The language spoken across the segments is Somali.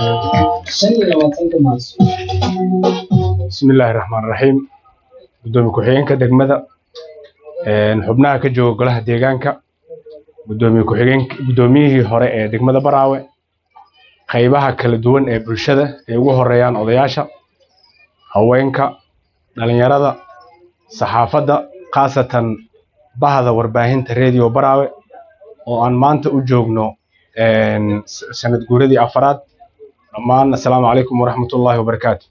shan iyo labaatanka maarso bismillaahi raxmaan raxiim gudoomiye ku-xigeenka degmada xubnaha ka jooga golaha deegaanka gudoomiye ku-xigeen gudoomiyihii hore ee degmada baraawe qaybaha kala duwan ee bulshada ay ugu horeeyaan odayaasha haweenka dhalinyarada saxaafadda khaasatan bahda warbaahinta radio baraawe oo aan maanta u joogno sanad guuradii afaraad dhammaan assalaamu calaykum waraxmatullaahi wabarakaatu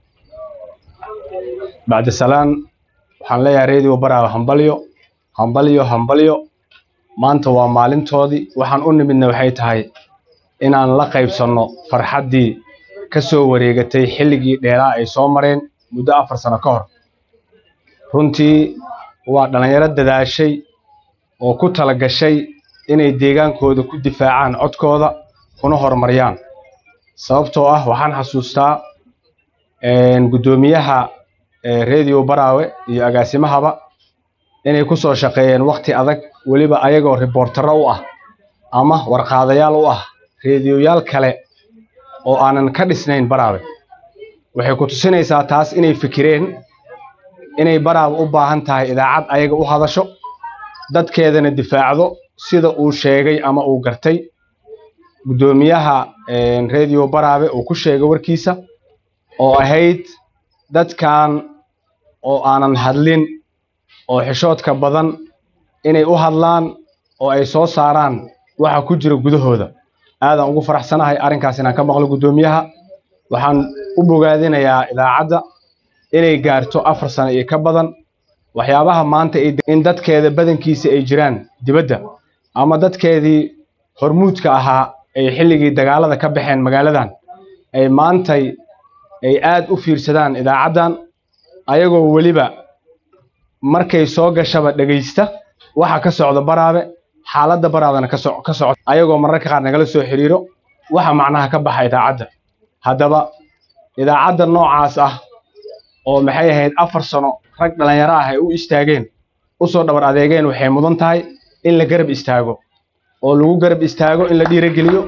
bacdi salaan waxaan leeyahay radio baraawe hambalyo hambalyo hambalyo maanta waa maalintoodii waxaan u nimidna waxay tahay inaan la qaybsanno farxaddii ka soo wareegatay xilligii dheeraa ay soo mareen muddo afar sano ka hor runtii waa dhallinyaro dadaashay oo ku tala gashay inay deegaankooda ku difaacaan codkooda kuna horumariyaan sababtoo ah waxaan xasuustaa guddoomiyaha radio baraawe iyo agaasimahaba inay ku soo shaqeeyeen wakhti adag weliba ayagoo riboortaro u ah ama warqaadayaal u ah reediyoyaal kale oo aanan ka dhisnayn baraawe waxay ku tusinaysaa taas inay fikireen inay baraawe u baahan tahay idaacad ayaga u hadasho dadkeedana difaacdo sida uu sheegay ama uu gartay guddoomiyaha radio baraawe uu ku sheegay warkiisa oo ahayd dadkan oo aanan hadlin oo xishoodka badan inay u hadlaan oo ay soo saaraan waxa ku jira gudahooda aadaan ugu faraxsanahay arrinkaas inaan ka maqlo guddoomiyaha waxaan u bogaadinayaa idaacadda inay gaarto afar sano iyo ka badan waxyaabaha maanta in dadkeeda badankiisa ay jiraan dibadda ama dadkeedii hormuudka ahaa ay xilligii dagaalada ka baxeen magaaladan ay maantay ay aad u fiirsadaan idaacaddan ayagoo weliba markay soo gashaba dhegaysta waxa ka socda baraabe xaaladda baraabana ka socda ayagoo mararka qaar nagala soo xiriiro waxa macnaha ka baxa idaacadda haddaba idaacadda noocaas ah oo maxay ahayd afar sano rag dhallinyaro ah ay u istaageen u soo dhabar adeegeen waxay mudan tahay in la garab istaago oo lagu garab istaago in la dhiirogeliyo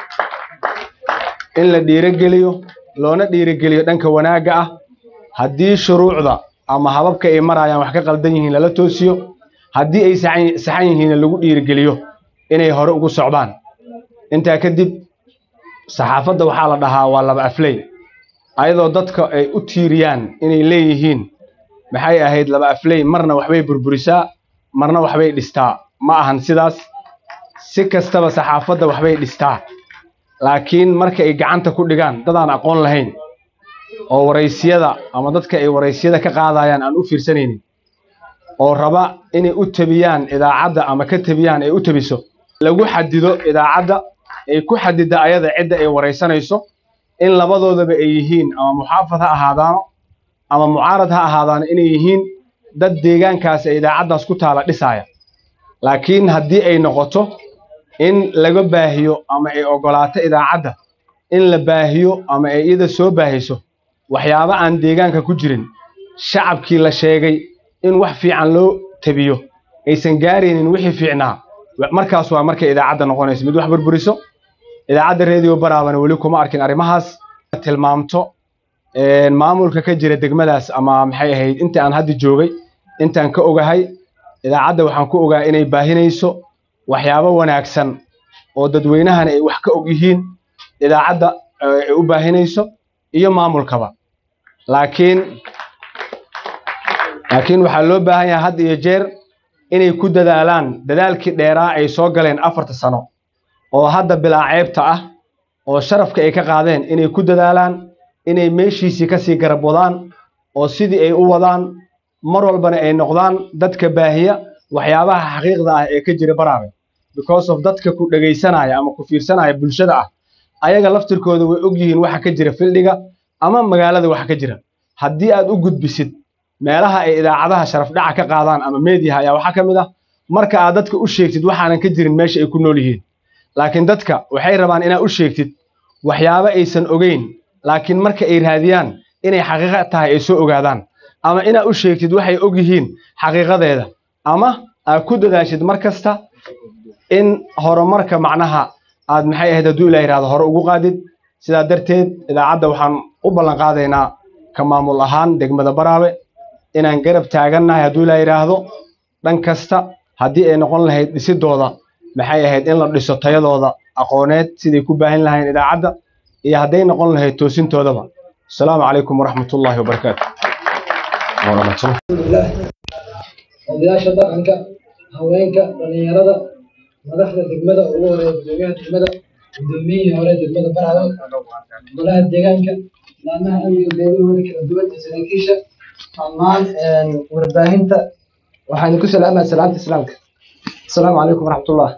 in la dhiirogeliyo loona dhiirogeliyo dhanka wanaagga ah haddii shuruucda ama hababka ay marayaan wax ka qaldan yihiin lala toosiyo haddii ay saxan yihiinna lagu dhiirigeliyo inay hore ugu socdaan intaa kadib saxaafadda waxaa la dhahaa waa laba afley ayadoo dadka ay u tiiriyaan inay leeyihiin maxay ahayd laba afley marna waxbay burburisaa marna waxbay dhistaa ma ahan sidaas si kastaba saxaafadda waxbay dhistaa laakiin marka ay gacanta ku dhigaan dadaan aqoon lahayn oo waraysiyada ama dadka ay waraysiyada ka qaadayaan aan u fiirsanaynin oo raba inay u tabiyaan idaacadda ama ka tabiyaan ay u tabiso lagu xadido idaacadda ay ku xadida ayada cidda ay waraysanayso in labadoodaba ay yihiin ama muxaafad ha ahaadaano ama mucaarad ha ahaadaano inay yihiin dad deegaankaas ee idaacaddaas ku taala dhisaaya laakiin haddii ay noqoto in laga baahiyo ama ay ogolaato idaacadda in la baahiyo ama ay iyada soo baahiso waxyaabo aan deegaanka ku jirin shacabkii la sheegay in wax fiican loo tabiyo aysan gaaraynin wixii fiicnaa markaas waa markay idaacadda noqonayso mid wax burburiso idaacadda radio baraabana weli kuma arkin arrimahaas tilmaamto maamulka ka jira degmadaas ama maxay ahayd inta aan hadda joogay intaan ka ogahay idaacadda waxaan ku ogaa inay baahinayso waxyaabo wanaagsan oo dadweynahana ay wax ka og yihiin idaacadda ay u baahinayso iyo maamulkaba laakiin laakiin waxaa loo baahan yahay had iyo jeer inay ku dadaalaan dadaalkii dheeraa ay soo galeen afarta sano oo hadda bilaa ceebta ah oo sharafka ay ka qaadeen inay ku dadaalaan inay meeshiisii kasii garab wadaan oo sidii ay u wadaan mar walbana ay noqdaan dadka baahiya waxyaabaha xaqiiqda ah ee ka jira baraabe because of dadka ku dhegaysanaya ama ku fiirsanaya bulshada ah ayaga laftirkooda way og yihiin waxa ka jira fildhiga ama magaalada waxa ka jira haddii aad u gudbisid meelaha ay idaacadaha sharaf dhaca ka qaadaan ama meediyaha ayaa waxaa ka mid ah marka aad dadka u sheegtid waxaanan ka jirin meesha ay ku nool yihiin laakiin dadka waxay rabaan inaad u sheegtid waxyaabo aysan ogeyn laakiin marka ay raadiyaan inay xaqiiqa tahay ay soo ogaadaan ama inaad u sheegtid waxay og yihiin xaqiiqadeeda ama aad ku dadaashid mar kasta in horumarka macnaha aad maxay ahayd hadduu ilaa yidhahdo hore ugu qaadid sidaa darteed idaacadda waxaan u ballan qaadaynaa ka maamul ahaan degmada baraawe inaan garab taagannahay hadduu ilaa yidhaahdo dhan kasta haddii ay noqon lahayd dhisidooda maxay ahayd in la dhiso tayadooda aqooneed siday ku baahin lahayn idaacadda iyo hadday noqon lahayd toosintoodaba asalaamu calaykum waraxmatullaahi wabarakaatu alxamdulilah odayaasha dhaqanka haweenka dhalinyarada madaxda degmada ugu horeeya gudoomiyaha degmada gudoomiyihii hore degmada baraawe golaha deegaanka laamaha amniga beelahooda kala duwan iyo saraakiisha dhammaan warbaahinta waxaan ku salaamaya salaamta islaamka asalaamu calaykum waraxmatullah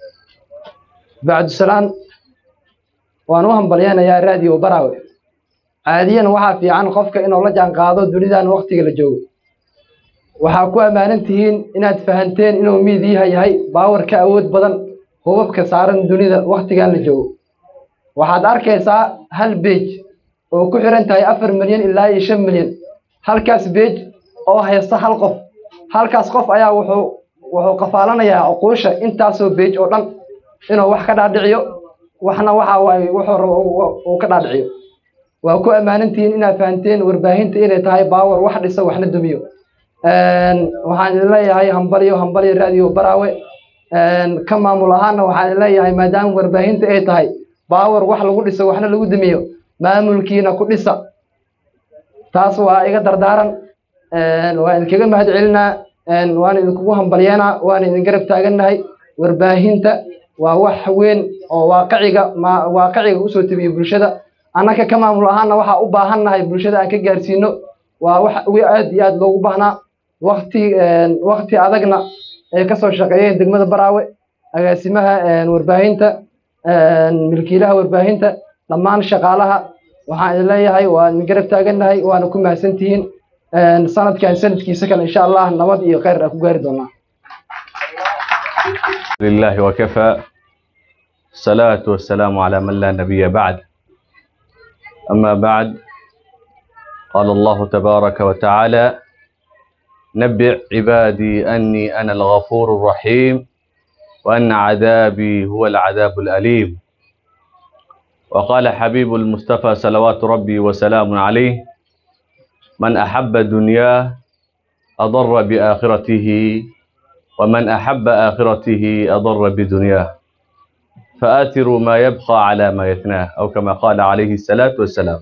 bacdu salaan waan u hambalyeynayaa raadiyo baraawe caadiyan waxaa fiican qofka inuu la jaan qaado dunidan waktiga la joogo waxaa ku ammaanan tihiin inaad fahanteen inuu miidiyaha yahay baawar ka awood badan hubabka saaran dunida waktigan la joogo waxaad arkaysaa hal beej oo ku xiran tahay afar milyan ilaa iyo shan milyan halkaas beej oo haysta hal qof halkaas qof ayaa wuxuu wuxuu qafaalanayaa cuquusha intaasoo beej oo dhan inuu wax ka dhaadhiciyo waxna waxa waaye wuxuu rabo uu ka dhaadhiciyo waa ku ammaanan-tihiin inaad fahanteen warbaahinta inay tahay baawar wax dhisa waxna dumiyo waxaan idin leeyahay hambalyo hambalyo raadiyo baraawe ka maamul ahaana waxaan idin leeyahay maadaama warbaahinta ay tahay baawar wax lagu dhiso waxna lagu dumiyo maamulkiina ku dhisa taas waa iga dardaaran waan idinkaga mahad celinaa waan idinkugu hambalyeenaa waan idin garab taagannahay warbaahinta waa wax weyn oo waaqiciga ma waaqiciga usoo tebiyo bulshada annaka ka maamul ahaana waxaa u baahannahay bulshada aan ka gaarsiino waa wax aad iyo aad loogu baahnaa wakti wakti adagna ay kasoo shaqeeyeen degmada baraawe agaasimaha warbaahinta milkiilaha warbaahinta dhammaan shaqaalaha waxaan idin leeyahay waa idin garab taagannahay waana ku mahadsantihiin sanadkan sanadkiisa kale insha allah nabad iyo khayr aan ku gaari doonaa لله وكفى الصلاة والسلام على من لا نبي بعد أما بعد قال الله تبارك وتعالى نبع عبادي أني أنا الغفور الرحيم وأن عذابي هو العذاب الأليم وقال حبيب المصطفى صلوات ربي وسلام عليه من أحب دنياه أضر بآخرته ومن أحب آخرته أضر بدنياه فآثروا ما يبقى على ما يتناه أو كما قال عليه الصلاة والسلام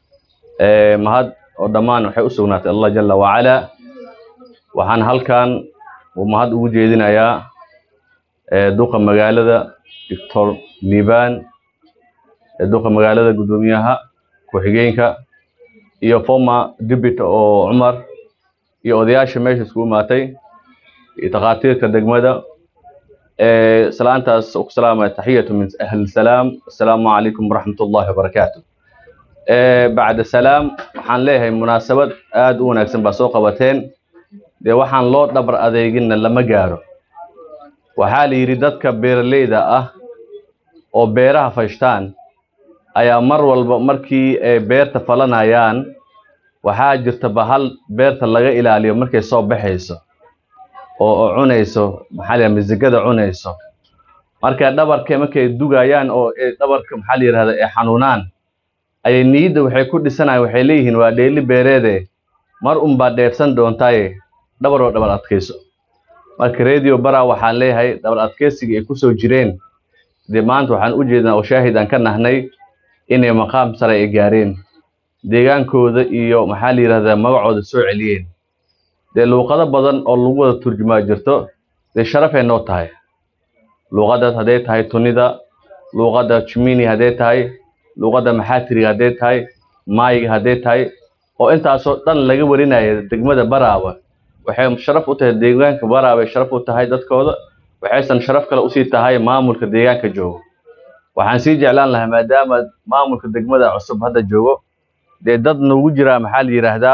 mahad oo dhammaan waxay u sugnaatay allah jala wacalaa waxaan halkan uu mahad ugu jeedinayaa duqa magaalada doctor liban duqa magaalada guddoomiyaha ku-xigeenka iyo former deputy oo cumar iyo odayaasha meesha isku imaatay iyo takhaatiirka degmada salaantaas ku salaamaya taxiyatu min ahli salaam assalaamu calaykum waraxmat ullahi wabarakaatu bacda salaam waxaan leeyahay munaasabad aada u wanaagsan baa soo qabateen dee waxaan loo dhabar adeeginna lama gaaro waxaa la yidhi dadka beeraleyda ah oo beeraha fashtaan ayaa mar walba markii ay beerta falanayaan waxaa jirta bahal beerta laga ilaaliyo markay soo baxayso oo oo cunayso maxaa la yidhaha misigada cunayso marka dhabarka markay dugayaan oo dhabarka maxaa la yidhahda ay xanuunaan ayay niyadda waxay ku dhisanayaan waxay leeyihiin waa dheeli beereede mar unbaa dheefsan doontaaye dhabar oo dhabar adkayso marka radio bara waxaan leeyahay dhabar adkaysiga ay kusoo jireen dee maanta waxaan u jeednaa oo shaahid aan ka nahnay inay maqaam sare ay gaareen deegaankooda iyo maxaa la yidhahdaa magacooda soo celiyeen dee luuqado badan oo lagu wada turjumaa jirto dee sharafay noo tahay luuqadaas hadday tahay tunida luuqadda jimini hadday tahay luuqadda maxaatiriga hadday tahay maayiga hadday tahay oo intaasoo dhan laga warinaya degmada baraaba waxay sharaf u tahay deegaanka baraabay sharaf u tahay dadkooda waxaysan sharaf kale usii tahay maamulka deegaanka joogo waxaan sii jeclaan lahaa maadaama maamulka degmada cusub hadda joogo dee dad nagu jiraa maxaa la yidhaahdaa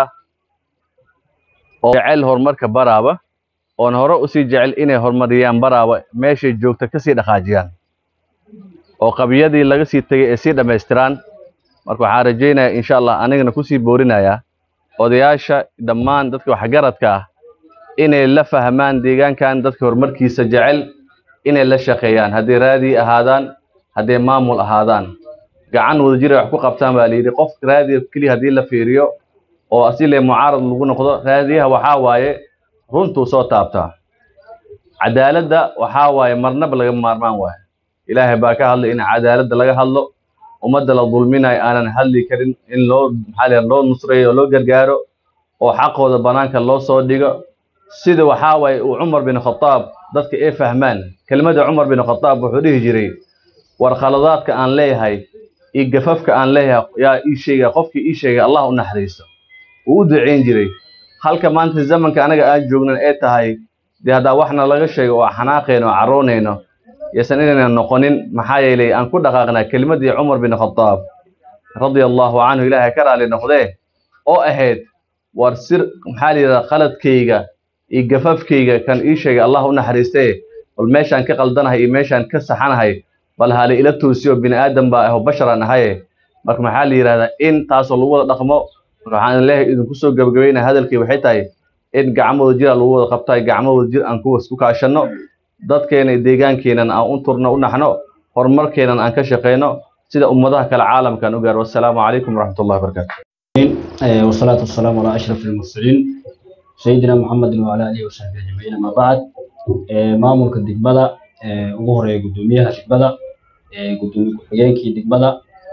oo jecel horumarka baraaba oon hore usii jecel inay horumariyaan baraaba meeshay joogta kasii dhaqaajiyaan oo qabiyadii laga sii tegay ay sii dhammaystiraan marka waxaan rajaynayaa insha allah anigana kusii boorinayaa odayaasha dhammaan dadka waxgaradka ah inay la fahmaan deegaankan dadka horumarkiisa jecel inay la shaqeeyaan hadday raadi ahaadaan hadday maamul ahaadaan gacan wadajir ay wax ku qabtaan baa layidhi qof raadiya keliya haddii la fiiriyo oo asile mucaarad lagu noqdo raadiyaha waxaa waaye runtuu soo taabtaa cadaaladda waxaa waaye marnaba laga maarmaan waayo ilaahay baa ka hadlay in cadaaladda laga hadlo ummadda la dulminayo aanan hadli karin in loo maxaa la loo nusreeyo oo loo gargaaro oo xaqooda banaanka loo soo dhigo sida waxaa waaye uu cumar bin khataab dadka ay fahmaan kelmadda cumar bin khataab wuxuu dhihi jiray war khaladaadka aan leeyahay iyo gafafka aan leeyahay yaa ii sheegaya qofkii ii sheegay allah u naxariisto wuu u ducayn jiray halka maanta zamanka anaga aan joognan ee tahay dee haddaa waxna laga sheego oo xanaaqayno oo carroonayno yaysan inaynan noqonin maxaa yeelay aan ku dhaqaaqnaa kelimadii cumar bin khataab radia allahu canhu ilaahay ka raali noqdee oo ahayd war sir maxaa la yidhahdaa khaladkayga iyo gafafkayga kan ii sheegay allah u naxariistee bal meeshaan ka qaldanahay iyo meeshaan ka saxanahay bal hale ila toosiyo bini aadam baa aho basharan ahaye marka maxaa la yidhahdaa in taasoo lagu wada dhaqmo marka waxaan leeyahay idinku soo gabagabaynaya hadalkii waxay tahay in gacmooda jira lagu wada qabtaay gacmooda jir aan kuwas ku kaashanno dadkeena iyo deegaankeenan aan u turno u naxno horumarkeenan aan ka shaqayno sida ummadaha kale caalamkan u gaaro wassalaamu calaykum waraxmat ullahi wabarakaatu آه، والصلاة والسلام على أشرف المرسلين سيدنا محمد وعلى آله وصحبه أجمعين أما بعد آه، maamulka degmada ee ugu horeeya guddoomiyaha degmada ee guddoomiye ku-xigeenkii degmada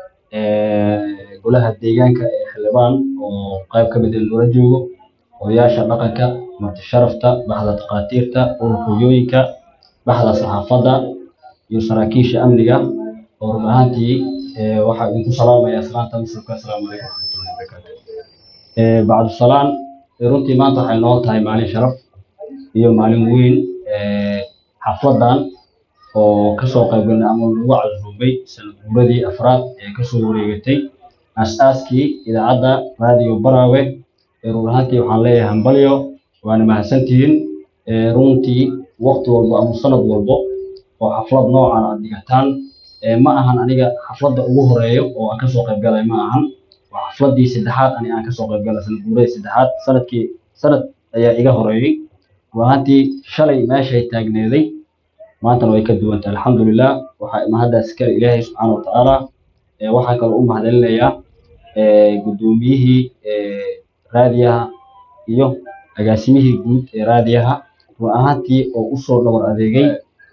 ee golaha deegaanka ee xildhibaan oo qayb ka mid ah loola joogo odayaasha dhaqanka marti sharafta baxda takhaatiirta ururka hooyooyinka baxda saxaafadda iyo saraakiisha amniga oo run ahaantii ee waxaa idinku salaamaya salaanta muslimka asalaamu calaykum waraxmatullahi wabarakaatu ee bacdu salaan ee runtii maanta waxay noo tahay maalin sharaf iyo maalin weyn ee xafladan oo kasoo qaybgalnay ama lagu casuumay sanad guuradii afraad ee kasoo wareegatay aas-aaskii idaacadda raadiyo baraawe ee run ahaantii waxaan leeyahay hambalyo waana mahadsantihiin ee runtii waqti walbo ama sanad walbo oo xaflad noocan aad dhigataan ee ma ahan aniga xafladda ugu horeeyo oo aan kasoo qaybgalay ma ahan waa xafladii saddexaad ani aan kasoo qaybgalay sanad guuradii saddexaad sanadkii sanad ayaa iga horeeyey run ahaantii shalay meeshay taagneeday maantana way ka duwan tahay alxamdulilah waxaa mahaddaas kale ilaahay subxaana watacaala ee waxaa kaloo u mahadcelinayaa ee guddoomiyihii ee raadiyaha iyo agaasimihii guud ee raadiyaha run ahaantii oo usoo dhabar adeegay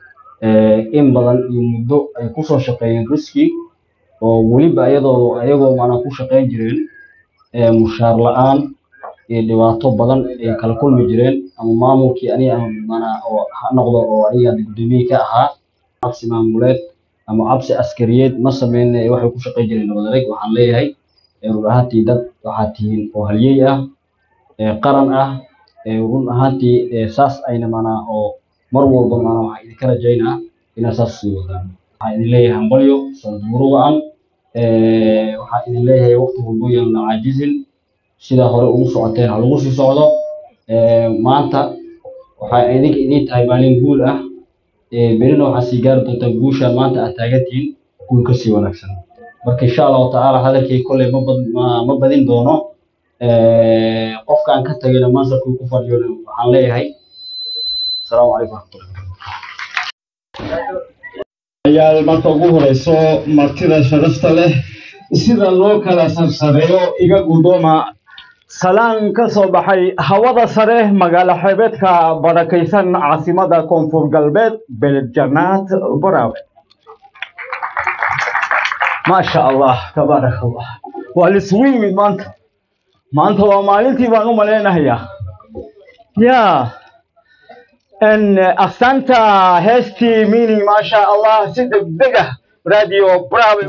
ee in badan iyo muddo ay kusoo shaqeeyeen riski oo weliba iyadoo ayagoo maanaa ku shaqeyn jireen ee mushaar la-aan iyo dhibaato badan ay kala kulmi jireen ama maamulkii aniga aan maanaa oo ha noqdo oo aniga guddoomiye ka ahaa cabsi maamuleed ama cabsi askariyeed ma sameyne waxay ku shaqeyn jireen nabad adeeg waxaan leeyahay ee run ahaantii dad waxaad tihiin oo halyey ah ee qaran ah ee run ahaantii ee saas ayna maanaa oo mar walba maanaa waxaan idinka rajaynaa inaad saas sii wadaan waxaan idin leeyahay hambalyo sanad murugaan waxaan idin leeyahay waqti walbo yaan la caajizin sidaa hore ugu socoteen ha lagu sii socdo Ee, maanta waxaa idinka idin tahay maalin guul ah Ee, berina waxaa sii gaari doontaa guusha maanta aad taagantihiin guul kasii wanaagsan marka insha allahu tacaala hadalkay kolley ma bad- ma- ma badin doono Ee, qofkaan ka tagayna mansabkii ku fadhiyona waxaan leeyahay asalaamu calaykum waraxmatullahi ayaal marka ugu horeyso martida sharafta leh sida loo kala sarsareeyo iga guddooma salaan ka soo baxay hawada sare magaalo xeebeedka barakaysan caasimada koonfur galbeed beledjanaad baraawe maasha allah tabaaraka allah waa lisugu yimid maanta maanta waa maalintii baan u malaynahayaa yaa ان asanta heestii mini maasha allah si degdeg ah radio bravo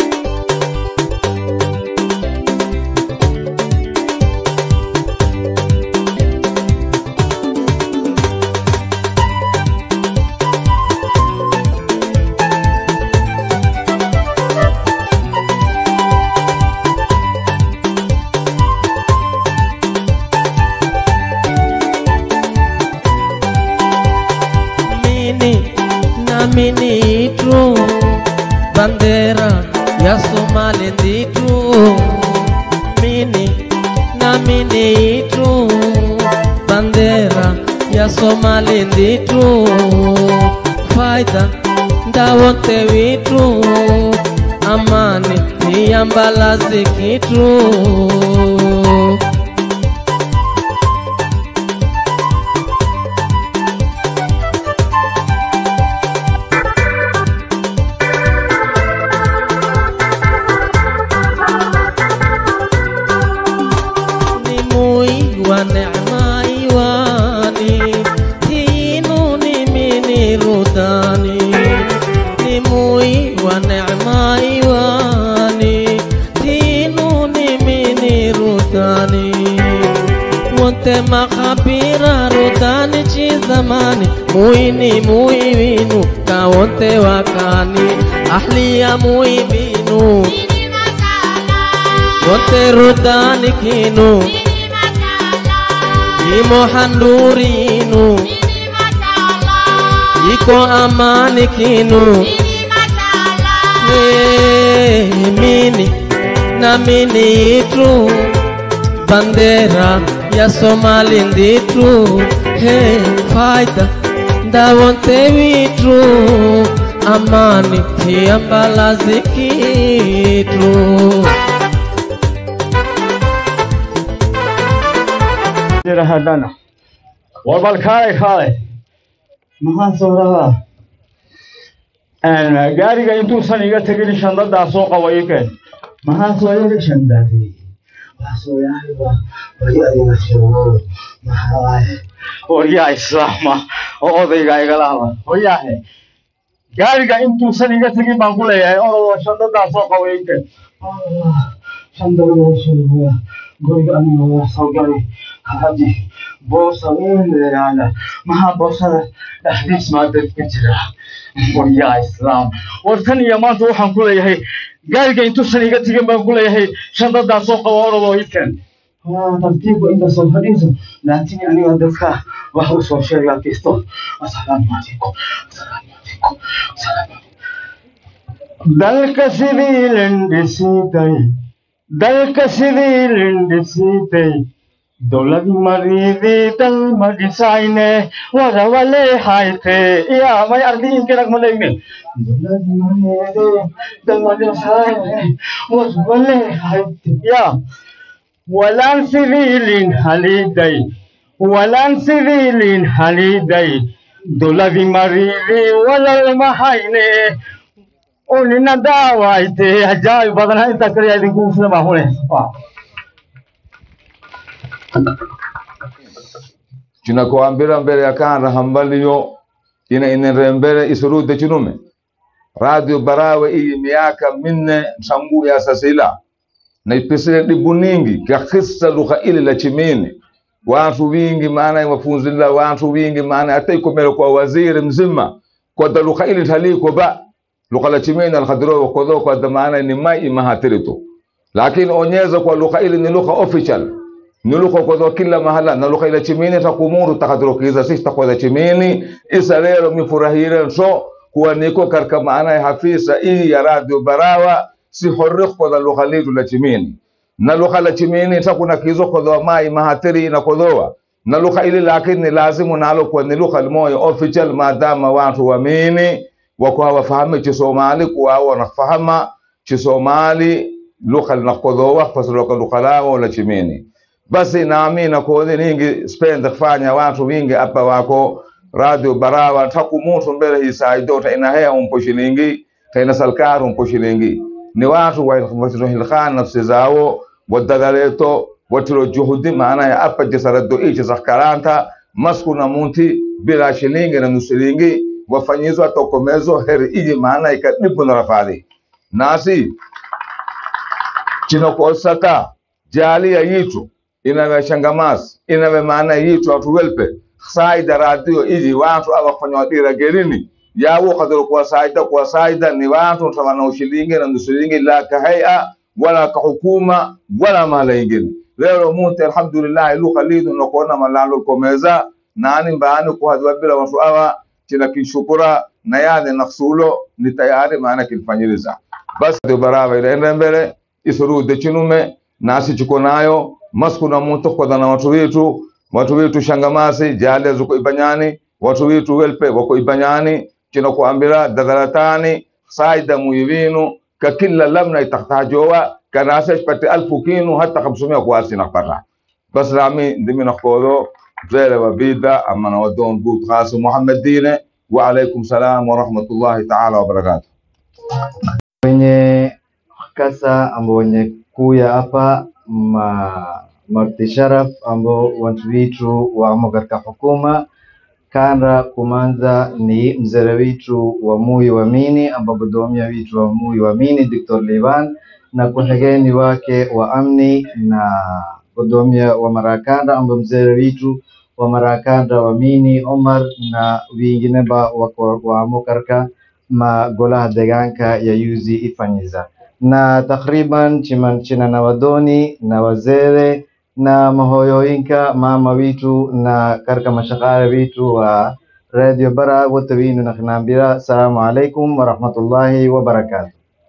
mini na mini itu bandera ya Somali nditu mini na mini itu bandera ya Somali nditu faida ndawote witu amani iyambalazi kitu ni mui wa neema iwani tinu ni mini rudani ni mui wa neema iwani tinu ni mini rudani wote makabira rudani chi zamani muini muiwinu ka wote wakani ahliya muibinu wote rudani kinu imo handurinu iko amani kinu Eh, mini na mini itu bandera ya somali nditu hey, faida ndawonte witu amani tiambalazi kitu jira haddana war bal kaalay kaalay maxaan soo rabaa gaariga intuusan iga tegin shandadaas soo qabo ii keen maxaan soo yiri shandadii waryaa islaama oo odayga igala hadla waryaahe gaariga intuusan iga tegin baan ku leeyahay orodoo shandadaas soo qabo ii keen shandada guriga aniga waa soo galay hadi boosa weyn leeyaana maxaa boosada dhexdiis maa dadka jira waryaa islaam war tan iyo maanta waxaan ku leeyahay gaariga intuusan iga tegin baan ku leeyahay shandadaas soo qabo orodoo ii keen tartiibku inta soo fadhiiso laakiin aniga dadka wax u soo sheegaa kisto asalaamu calaykum asalaamu calaykum asalaamu dalka sidii lindhisiitay dalka sidii lindhisiitay dowlad maridii dal ma dhisayne warawale hayte iya may ardiinkinag malayne dowlad maridii dal ma dhisayne warawale hayte ya walaan sidiilin haliday walaan sidiilin haliday dowladi maridii walal mahayne unina daawayte ajaa'ib badana intaa kaliya idinku sida baa hune chinakuambira mbele ya kana hambaliyo ina inenre mbele isurude chinume radio barawe iyi miaka minne msangu ya sasila na ipisile dibu ningi kakisa lugha ili la chimini watu wingi maana wafunzila watu wingi maana hata ikomele kwa waziri mzima kwa da lugha ili taliko ba lugha la chimini alkhadiro kodho kwa da maana ni mai mahatirito lakini onyeza kwa lugha ili ni lugha official ni lugha kodho kila mahala na lugha ila chimini takumuru takadirokiza sisi takweza chimini isa lero mifurahire so kuwa niko katika maana ya hafisa hii ya radio barawa si horrik kodha lugha litu la chimini na lugha la chimini takuna kizo kodhoa mai mahatiri na kodhoa na lugha ili lakini lazimu nalo kwa ni lugha limoyo official maadama watu wamini wako hawafahami chisomali kuwa wanafahama chisomali lugha linakodhoa pasiloka lugha lao la chimini basi nami nakodhi ningi spend kufanya watu wingi hapa wako radio barawa takumutu mbele hisaido tainahea umpo shilingi taina salkari umpo shilingi ni watu watirohilkhan nafsi zao wadadaleto watiro juhudi maana ya apa jisarado ichi zakaranta masku na munti bila shilingi na nusilingi wafanyizwa tokomezo heri iji maana ikadibu na rafadhi nasi chinokosaka jalia yitu inawe shangamas inawe maana yitu watu welpe saida radio iji watu awafanya wadira gerini yawo kadro kwa saida kwa saida ni watu tawana ushilingi na nusulingi la kahaya wala kahukuma wala mala ingine leo muti alhamdulillah lu khalidu nokona malalo komeza nani mbaani kwa hadwa bila watu awa kila kishukura na yale naksulo ni tayari maana kilfanyiliza basi ndio baraba ile mbele isurude chinume nasi chiko nayo masku na muto kwa na watu wetu watu wetu shangamasi jale zuko ibanyani watu wetu welpe wako ibanyani kino kuambira dadaratani saida muivinu ككل لمنا تحتاجوا كناسش بتي ألف كيلو حتى 500 كواسي نقبرها بس رامي دمي نقولو فعلا وبيدا أما نودون بوت خاص محمد دينه وعليكم السلام ورحمة الله تعالى وبركاته wenye kasa ambao wenye kuya hapa ma marti sharaf ambao watu wetu wamo katika hukuma kanda kumanza ni mzere wetu wa Mui Wamini ambao godomia wetu wa Mui Wamini Dr. Liban na kuhegeni wake wa amni na godomia wa Marakanda ambao mzere wetu wa Marakanda Wamini Omar na wengine ba wako wamo katika magolaha deegaanka ya yuzi ifanyiza na takriban chiman china na wadoni na wazere na mahoyoyinka mama witu na karka mashaqale witu wa radio bara wote winu nakhinambira assalamu alaikum warahmatullahi wabarakatuh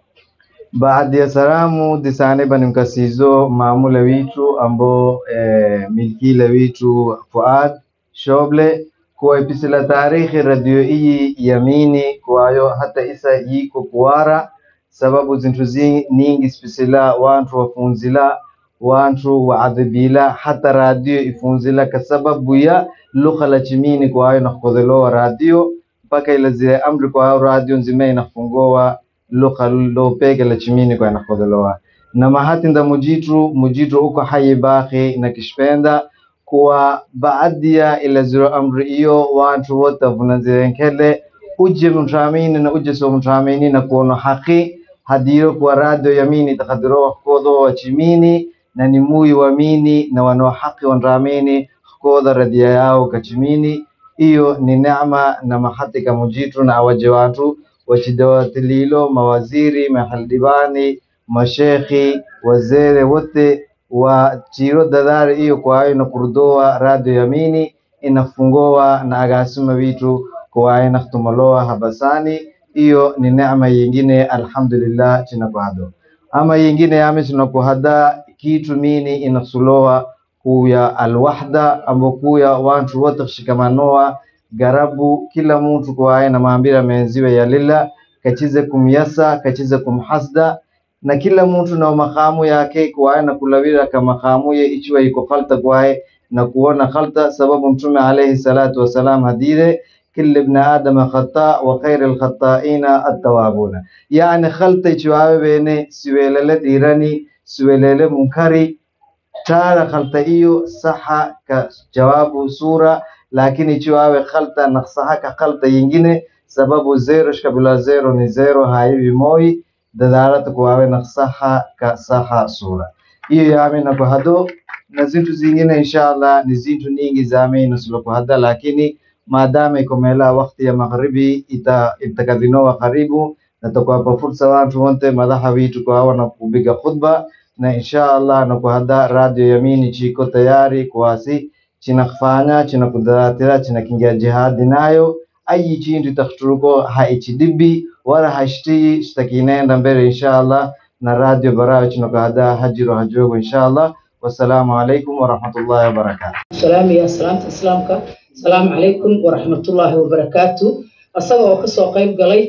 baada ya salamu disane banimkasizo maamula witu ambo eh, milkile witu fuad shoble kuwa ipisila taarikhi radio iyi yamini kwayo hata isa yiko kuwara sababu zintu zi- ningi spisila wantu wafunzila wantu waadhibila hata radio ifunzila kwa sababu ya lugha la chimini kwayo nakhodhelowa radio mpaka ila zile amri kwayo radio nzima inafungowa lugha lopeke la chimini kwayo nakhodhelowa na mahati nda mujitu mujitu uko hayi baki na kishpenda kuwa baadhi ya ila ziro amri iyo watu wote vunazirenkele uje mtramini na uje so mtramini na kuona haki hadiro kwa radio yamini takadiro kodo wa chimini na ni mui wamini na wano haki wandramini koda radia yao kachimini iyo ni neema na mahati kamujitu na awaje watu wachidawatililo mawaziri mahaldibani mashekhi wazere wote wa chiro dadari iyo kwayo na kurdoa radio yamini inafungowa na agasuma vitu kwayo na kutumaloa habasani iyo ni neema yingine alhamdulillah chinakuhado ama yingine yame chinakuhada kitu mini inasulowa kuya alwahda ambo kuya wantu wote kushikamanoa garabu kila mtu kwaye na maambira menziwe ya lila kachize kumyasa kachize kumhasda na kila mtu na makamu yake kwaye na kulawira ka makamu ye ichiwa iko khalta kwaye na kuona khalta sababu mtume alayhi salatu wasalam hadire كل ابن آدم خطاء وخير الخطائين التوابون يعني خلط ichiwawe bene siwelele dirani siwelele munkari tara khalta iyo saha ka jawabu sura lakini ichiwawe khalta naksaha ka khalta yingine sababu zero shkabila zero ni zero haivi moi dadalata kuwawe naksaha ka saha sura iyo yame na kuhado na zintu zingine inshallah ni zintu nyingi zame nasulo kuhada lakini maadama iko mela wakati ya magharibi ita itakadhinowa karibu na takuwapa fursa watu wote madaha witu kwa hawa na kupiga khutba na insha Allah na kuhada radio yamini chiko tayari kuwasi chinakufanya chinakudaratira chinakingia jihadi nayo ayi chintu takhturuko haichidibi wala hashtii shtakinenda mbele insha Allah na radio barayo chinakuhada hajiro hajogo insha Allah wassalamu alaikum warahmatullahi wabarakatuh salaam iyo salaamta islaamka asalaamu calaykum waraxmatullaahi wabarakaatu asaga oo kasoo qayb galay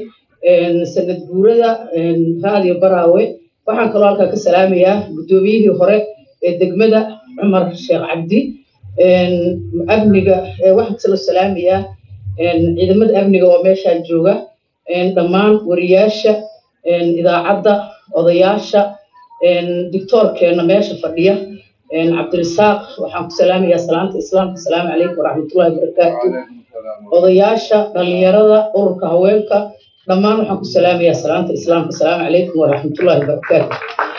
sanad guurada raadiyo baraawe waxaan kaloo halkaa ka salaamayaa guddoomiyihii hore ee degmada cumar sheekh cabdi amniga waxaan kaloo salaamayaa ciidamada amniga oo meeshaa jooga dhammaan wariyaasha idaacadda odayaasha dictoorkeena meesha fadhiya cabdirisaaq waxaan ku salaamayaa salaanta islaamka asalaamu calaykum waraxmatullahi wabarakaatu odayaasha dhalinyarada ururka haweenka dhammaan waxaan ku salaamayaa salaanta islaamka asalaamu calaykum waraxmatullahi wabarakaatu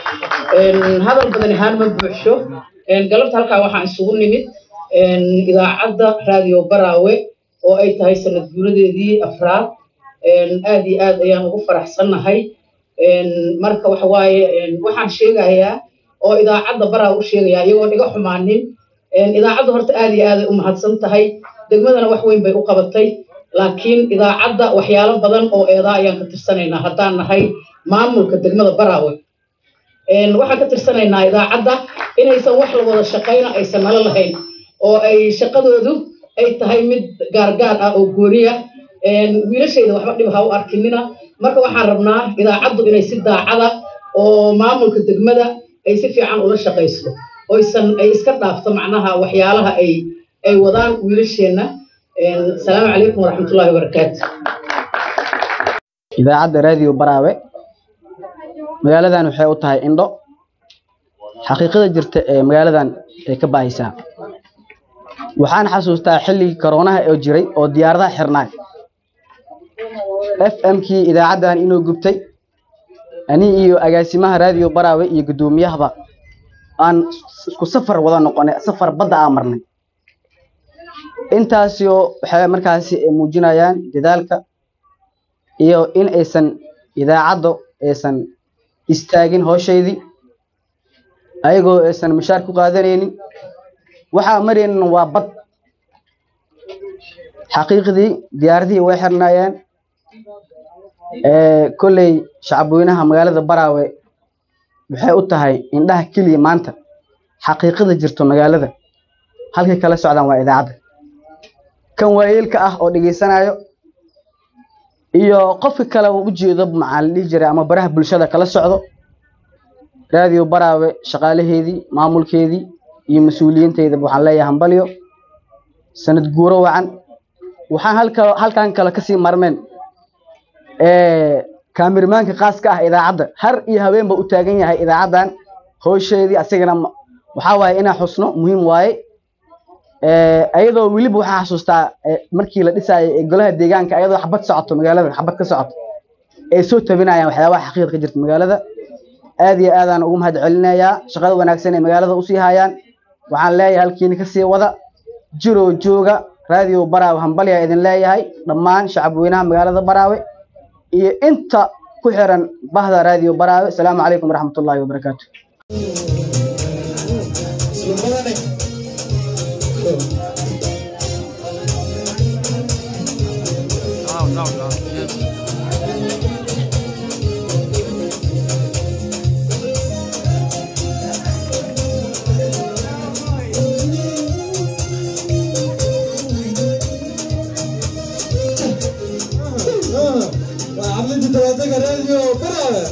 hadal badan ahaan ma buuxsho galabta halkaa waxaan isugu nimid idaacadda raadiyo baraawe oo ay tahay sanad guuradeedii afraad aad iyo aad ayaan ugu faraxsannahay marka waxa waaye waxaan sheegayaa oo idaacadda baraa u sheegayaa iyagoo dhiga xumaanin idaacadda horta aad iyo aaday u mahadsan tahay degmadana wax weyn bay u qabatay laakiin idaacadda waxyaalo badan oo eedaa ayaan ka tirsanaynaa haddaan nahay maamulka degmada baraawe waxaan ka tirsanaynaa idaacadda inaysan wax la wada shaqayna aysan nala lahayn oo ay shaqadoodu ay tahay mid gaargaar ah oo gooniya wiilashayda waxba dhib ha u arkinina marka waxaan rabnaa idaacaddu inay si daacada oo maamulka degmada ay si fiican ula shaqayso oysan ay iska dhaafto macnaha waxyaalaha ay ay wadaan wiilasheenna asalaamu calaykum waraxmatullaahi wabarakaatu idaacadda raadiyo baraawe magaaladan waxay u tahay indho xaqiiqada jirta ee magaaladan ay ka baahaysaa waxaan xasuustaa xilligii koroonaha oo jiray oo diyaaradaha xirnaay f m kii idaacaddan inuu gubtay ani iyo agaasimaha raadiyo baraawe iyo guddoomiyahaba aan isku safar wada noqonay safar badda aan marnay intaasoo waxay markaasi muujinayaan dadaalka iyo in aysan idaacaddu aysan istaagin howshaydii ayagoo aysan mushaar ku qaadanaynin waxaa maraynin waa bad xaqiiqdii diyaaradihii way xirnaayeen kolley shacabweynaha magaalada baraawe waxay u tahay indhaha keliya maanta xaqiiqada jirto magaalada halkay kala socdaan waa idaacadda kan waayeelka ah oo dhegaysanayo iyo qofka kale uu ujeedo maxaa la dhihi jiray ama baraha bulshada kala socdo raadiyo baraawe shaqaalaheedii maamulkeedii iyo mas-uuliyiinteydaba waxaan leeyahay hambalyo sanad guuro wacan waxaan halka halkan kale kasii marmeen kaamirmaanka khaaska ah idaacadda har iyo habeenba u taagan yahay idaacaddan howsheedii asagana waxaa waaye inaa xusno muhiim waaye ayadoo weliba waxaa xasuustaa markii la dhisaayo ee golaha deegaanka ayadoo xabad socoto magaalada xabad ka socoto ay soo tabinayaan waxyaabaha xaqiiqa ka jirta magaalada aad iyo aadaan ugu mahad celinayaa shaqada wanaagsan ee magaalada usii hayaan waxaan leeyahay halkiina kasii wada jiroo jooga raadiyo baraawe hambalyaa idin leeyahay dhammaan shacabweynaha magaalada baraawe iyo inta ku xiran bahda raadiyo baraawe asalaamu calaykum waraxmatullaahi wabarakaatu عملت تلاتة راديو برافو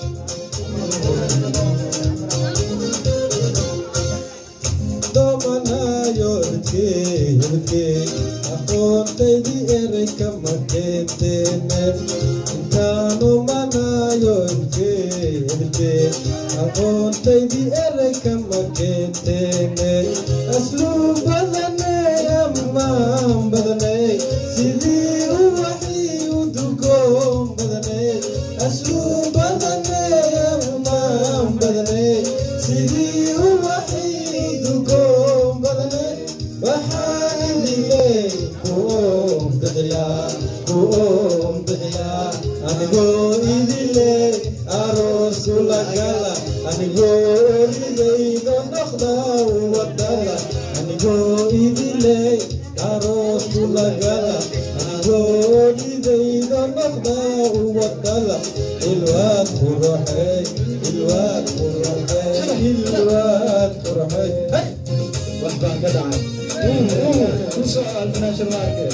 domanayo ibke ibke aqoontaydi ereyka makeentene intaanu manayo ibke ibke aqoontaydi ereyka makeentene asluub badane ammaan badane sidii uwaxii u dugoon badane asluub badane ammaan badane sidii uwaxii dugoon badane waxaan idiley kuoon bixiyaa kuoon bixiyaa anigoo idiley aroosu lagala anigoo olidayda noqda wadala anigoo idiley aroosu lagala anigoo olidayda noqda wadala ilwaad quraxey ilwaad quraxey ilwaad quraxey wax baan ka dhacay kusoal financial market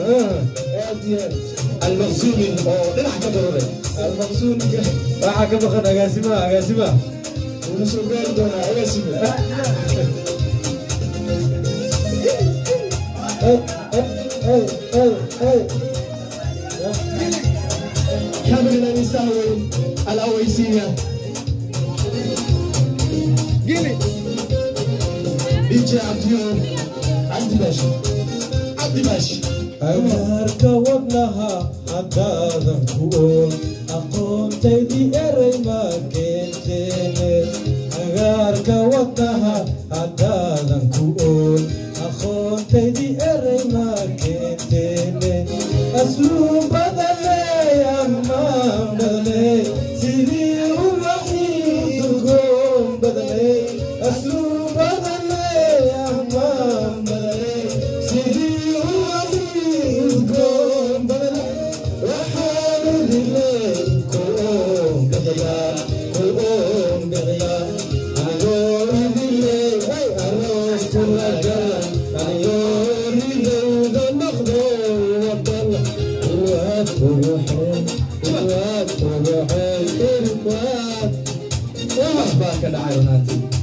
المقسومي oo dhinac ka daruuray المقسوmiga waxaa ka maqan agaasimaha agaasimaha wuuna soo gaari doonaa agaasime كامل يساوي الأويسية قلي يجي عبد اليوم عبد باشا عبد باشا agaarka wadnaha haddaadan ku oon aqoontaydii erey ma keenteene agaarka wadnaha haddaadan ku oon aqoontaydii erey ma keenteene asluub badane ammaan badane sidii ubaxii dugoon badane asluub badane ammaan badane sidii ubaxii udgoon badane waxaan idiley kuoon bixiyaa kuoon bixiyaa anigoo idiley ay aroos kulagala baa ka dhacay runaantii